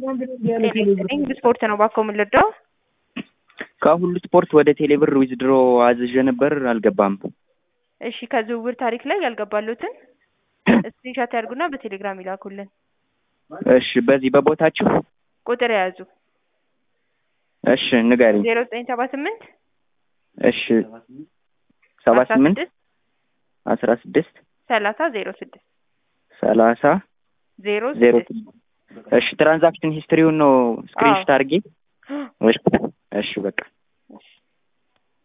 ጤና ስፖርት ነው ባኮ የምንረዳው። ከሁሉ ስፖርት ወደ ቴሌብር ዊዝድሮ አዝዤ ነበር፣ አልገባም። እሺ ከዝውውር ታሪክ ላይ ያልገባሉትን ስክሪንሻት ያድርጉና በቴሌግራም ይላኩልን። እሺ በዚህ በቦታችሁ ቁጥር የያዙ እሺ ንገሪኝ። ዜሮ ዘጠኝ ሰባ ስምንት እሺ ሰባ ስምንት አስራ ስድስት ሰላሳ ዜሮ ስድስት ሰላሳ ዜሮ ዜሮ ስድስት እሺ ትራንዛክሽን ሂስትሪውን ነው ስክሪንሾት አድርጌ። እሺ እሺ በቃ